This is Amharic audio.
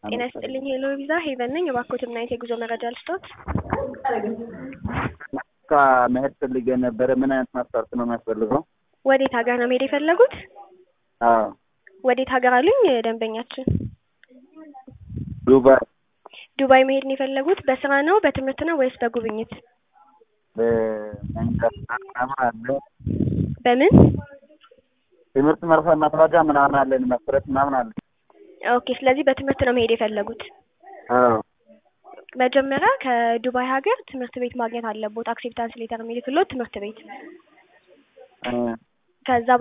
ጤና ይስጥልኝ ሄሎ ቪዛ ሄቨን ነኝ። እባክዎትን ምን አይነት የጉዞ መረጃ ልስጦት? ካ መሄድ ፈልጌ ነበረ። ምን አይነት መስፈርት ነው የሚያስፈልገው? ወዴት ሀገር ነው መሄድ የፈለጉት? አዎ ወዴት ሀገር አሉኝ ደንበኛችን? ዱባይ ዱባይ መሄድ ነው የፈለጉት? በስራ ነው በትምህርት ነው ወይስ በጉብኝት? በመንጃ ፍቃድ ምናምን አለ። በምን? ትምህርት መርፈ መረጃ ምናምን አለን መስረት ምናምን አለ። ኦኬ ስለዚህ በትምህርት ነው መሄድ የፈለጉት? አዎ መጀመሪያ ከዱባይ ሀገር ትምህርት ቤት ማግኘት አለቦት። አክሴፕታንስ ሌተር የሚልክሎት ትምህርት ቤት እ ከዛ